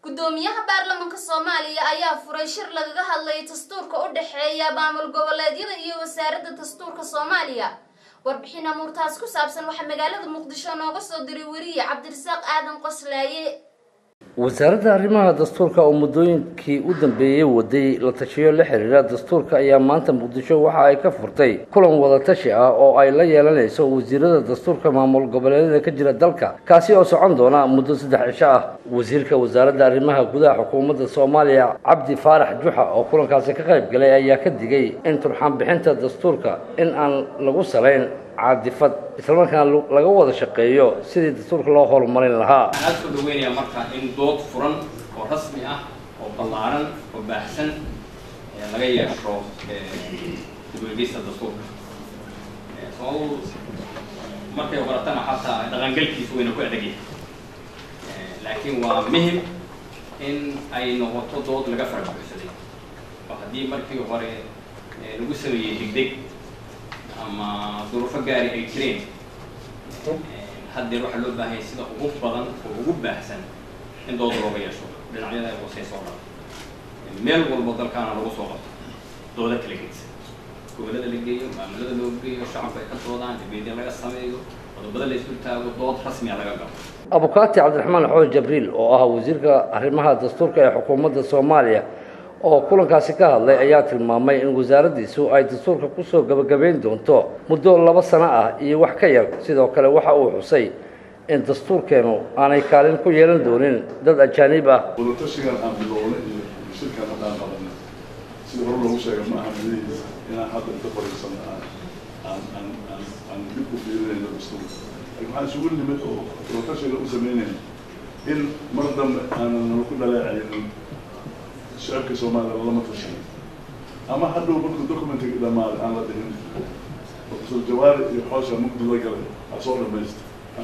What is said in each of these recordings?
gudoomiyaha baarlamaanka soomaaliya ayaa furay shir lagaga hadlayay dastuurka u dhexeeya maamul goboleedyada iyo wasaaradda dastuurka soomaaliya warbixin amuurtaas ku saabsan waxaa magaalada muqdisho nooga soo diray weriye cabdirasaaq aadan qoslaaye wasaaradda arrimaha dastuurka oo muddooyinkii u dambeeyey waday la tashiyo la xiriira dastuurka ayaa maanta muqdisho waxa ay ka furtay kulan wadatashi ah oo ay la yeelanayso wasiirada dastuurka maamul goboleedyada ka jira dalka kaasi oo socon doona muddo saddex cisho ah wasiirka wasaaradda arrimaha gudaha xukuumadda soomaaliya cabdi faarax juxa oo kulankaasi ka qayb galay ayaa ka digay in turxaan bixinta dastuurka in aan lagu salayn caadifad islamarkaana laga wada shaqeeyo sidii dastuurka loo horumarin lahaa waxaan aada soo dhaweynayaa marka in dood furan oo rasmi ah oo ballaaran oo baahsan laga yeesho dib-u-eegeysta dastuurka sababadu markay baratana xataa dhaqangalkiisu wayna ku adegyahay laakiin waa muhim in ay noqoto dood laga farabuxsaday oo haddii markii hore lagu sameeyey degdeg ama duruufo gaari ay jireen haddeer waxaa loo baahanya sida ugu badan oo ugu baahsan in dooda looga yeesho dhinacyada ay hooseysa oo dhan meel walbo dalkaana lagu soo qabto dooda kala gedsa gobollada la geeyo maamulada loo geeyo shacabka ay ka doodaan dibeedya laga sameeyo qodobada la isul taago dood rasmiya laga galo abukaati cabdiraxmaan xoos jabriil oo ah wasiirka arrimaha dastuurka ee xukuumadda soomaaliya oo kulankaasi ka hadlay ayaa tilmaamay in wasaaraddiisu ay dastuurka kusoo gabagabayn doonto muddo laba sano ah iyo wax ka yar sidoo kale waxa uu xusay in dastuurkeenu aanay kaalin ku yeelan doonin dad ajaanib ah wadatashigan aan bilownay iyo shirkan hadda aan qabanay sida hore loogu sheegay ma aha madahiisa inaan hadda inta fariisano aan aan aan aan aan dib u fiirinayno dastuurka laakiin waxaan isugu nimid oo wadatashiga u sameynayna in mar dambe aanan nala ku dhaleecaynin shacabka soomaliya lama tashan ama hadhow markuu documentiga dhamaaday aan la dhihin professor jawaari iyo xoosha mugdi la galay aa soo dhamaysta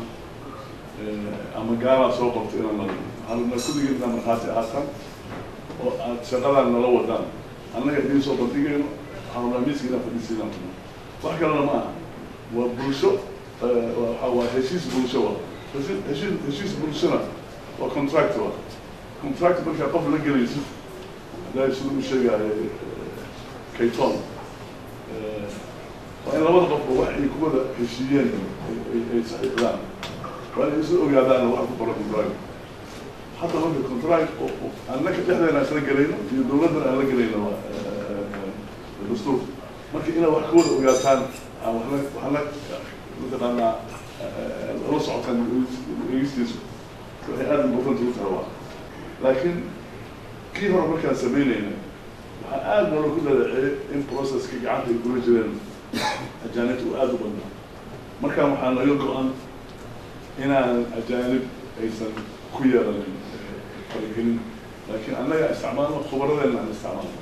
ama gaalaa soo qortay inaan la dhihin waxaan rabnaa kulligii inaa markhaati ahaataan oo aad shaqadaan nala wadaan annaga idiin soo bandhigayno waxaan rabnaa miiska inaan fadhiisiinaan rabno wax kalena ma aha waa bulsho waxa waa heshiis bulsho wa heshiis heshiis bulshona waa contract wa contract markaa qof la gelayso haddaa sida u sheegaayo kayton waa in labada qofba wax ay ku wada heshiiyeen ay saxiixdaan waa inay isla ogaadaan waxa ku qoran contract hadda marka contract annaka dhexdeena isla gelayno iyo dawladdana aan la gelayno dastuurka marka inaad wax ka wada ogaataan aan waxna waxna mataqaanaa la socotaan eegistiisu waxay aada important u tahay waa laakiin kii hore markaan samaynayna waxaa aada noola ku dhaleeceeyay in processka gacanta ay kula jireen ajaanibta uu aada u badnaa markaan waxaa naga go-an inaan ajaanib aysan ku yeelanin faragelin laakiin annaga isticmaalno khubaradeena aan isticmaalno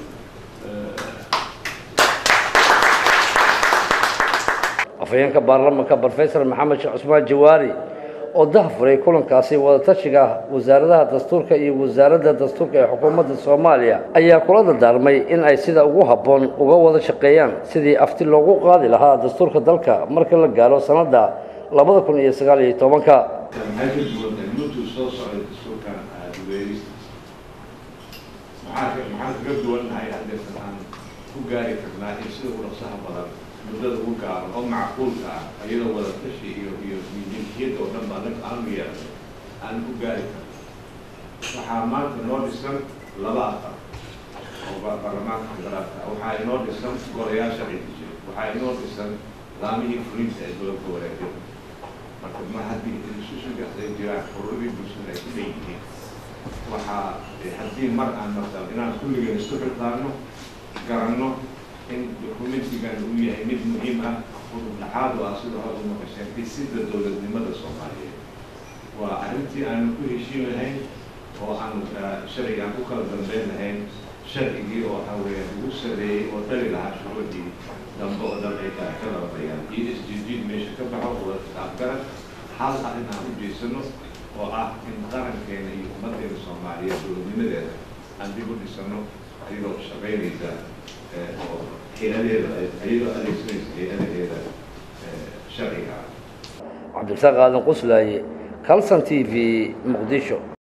afhayeenka baarlamanka brofesor maxamed sheekh cusmaan jawaari oo dahafuray kulankaasi wadatashiga wasaaradaha dastuurka iyo wasaaradda dastuurka ee xukuumadda soomaaliya ayaa kula dardaarmay in ay sida ugu habboon uga wada shaqeeyaan sidii afti loogu qaadi lahaa dastuurka dalka marka la gaaro sanadda labada kun iyo sagaal iyo tobanka soo socday dastuurkan dugeeristiisa maxaa maxaan kaga duwannahay haddeesan aan ku gaari karnaa in sida u dhaqsaha badan muddada ugu gaaro oo macquulka ah iyadoo wada tashi iyo iyo mijinkiyadda oo dhan baa dhanka aanu yeelnay aan ku gaari karno waxaa maanta noo dhisan laba aqal oo baarlamaanka federaalka waxaa inoo dhisan golayaasha cidijir waxaa inoo dhisan laamihii fulinta ee dowladka wareegyada marka ma haddii institutionkaas ay jiraan xuruurii bulshada ay ku leeyihiin waxaa haddii mar aan martaan inaan kulligeen isku xilqaano garanno in dokumentigan uu yahay mid muhiim ah udubdhaxaad oo ah sida hore u maqasheen dhisidda dowladnimada soomaaliyeed waa arrintii aanu ku heshiin lahayn oo aanu sharciga aan ku kala dambeyn lahayn sharcigii oo waxaa weeyaan ugu sareeyey oo dhali lahaa shuruucdii dambe oo dhan ay ka ka lababayaan iyo isjijiid meesha ka baxo wada kitaabgaran hal arrin aan u jeesano oo ah in qarankeena iyo ummaddeena soomaaliyeed dowladnimadeeda aan dib u dhisano ayadoo shaqaynaysa oo hay-adeeda ayadoo adeegsanaysa hay-adaheeda sharciga ah cabdirasaaq aadan quslaaye calson t v muqdisho